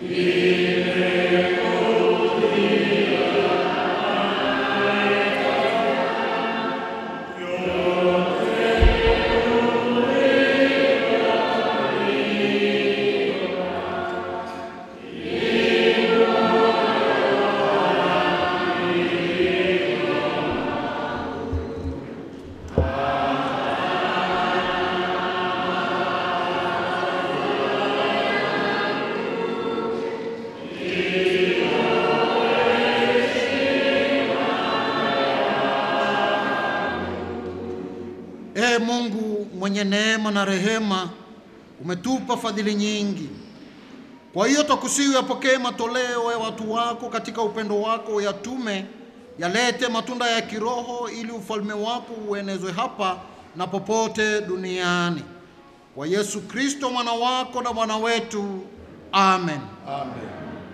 Ee Mungu mwenye neema na rehema, umetupa fadhili nyingi. Kwa hiyo twakusihi yapokee matoleo ya watu wako katika upendo wako, uyatume yalete matunda ya kiroho, ili ufalme wako uenezwe hapa na popote duniani. Kwa Yesu Kristo mwana wako na Bwana wetu, amen. Amen.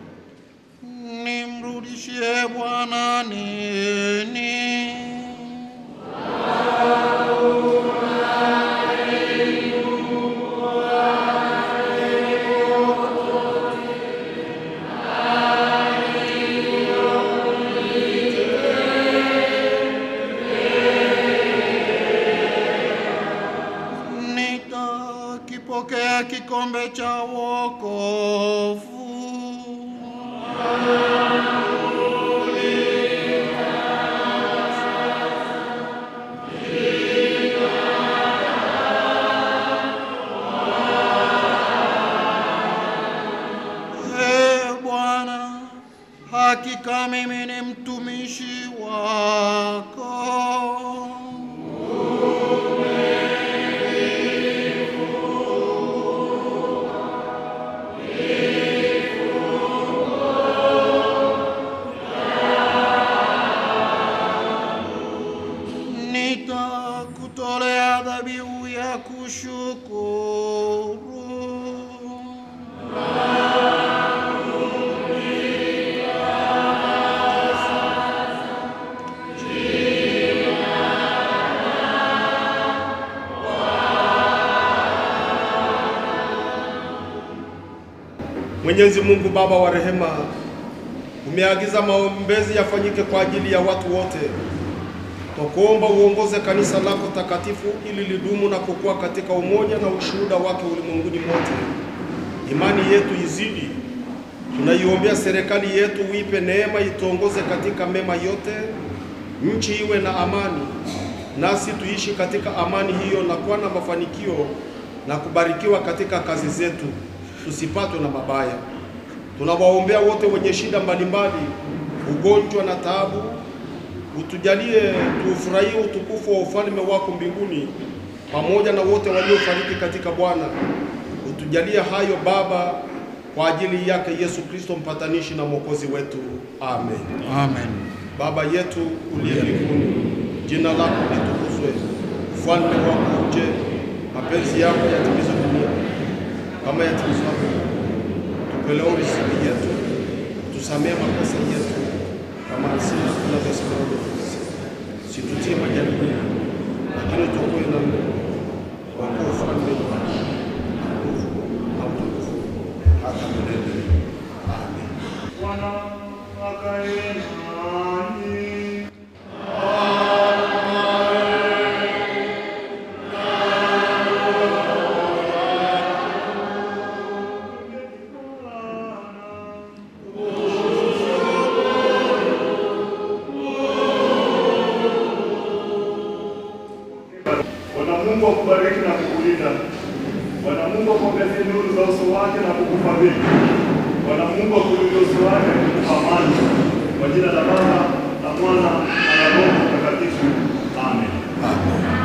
Nimrudishie Bwana nini? Nitakipokea kikombe cha wokovu. Ee Bwana, hakika mimi ni mtumishi wako. Nitakutolea dhabihu ya kushukuru. Mwenyezi Mungu Baba wa rehema, umeagiza maombezi yafanyike kwa ajili ya watu wote. Twakuomba uongoze kanisa lako takatifu ili lidumu na kukua katika umoja na ushuhuda wake ulimwenguni mote. Imani yetu izidi. Tunaiombea serikali yetu, uipe neema, ituongoze katika mema yote. Nchi iwe na amani, nasi tuishi katika amani hiyo na kuwa na mafanikio na kubarikiwa katika kazi zetu, tusipatwe na mabaya. Tunawaombea wote wenye shida mbalimbali, ugonjwa na taabu, utujalie tuufurahie utukufu wa ufalme wako mbinguni, pamoja na wote waliofariki katika Bwana. Utujalie hayo Baba, kwa ajili yake Yesu Kristo mpatanishi na mwokozi wetu. Amen. Amen. Baba yetu uliye mbinguni, jina lako litukuzwe, ufalme wako uje, mapenzi yako yatimizwe duniani kama yatimizwavyo. Tupe leo riziki yetu, tusamehe makosa yetu kama sisi tunavyosamehe situtie majaribuni, lakini tuokoe na Mungu, kwa kuwa ufalme ni wako, na nguvu na utukufu hata milele. Amen. Bwana akae nanyi. Bwana Mungu akubariki na kukulinda. Bwana Mungu akuangazie nuru za uso wake na kukufadhili. Bwana Mungu akuinulie uso wake na kukupa amani. Kwa jina la Baba na Mwana na la Roho Mtakatifu. Amen. Amen.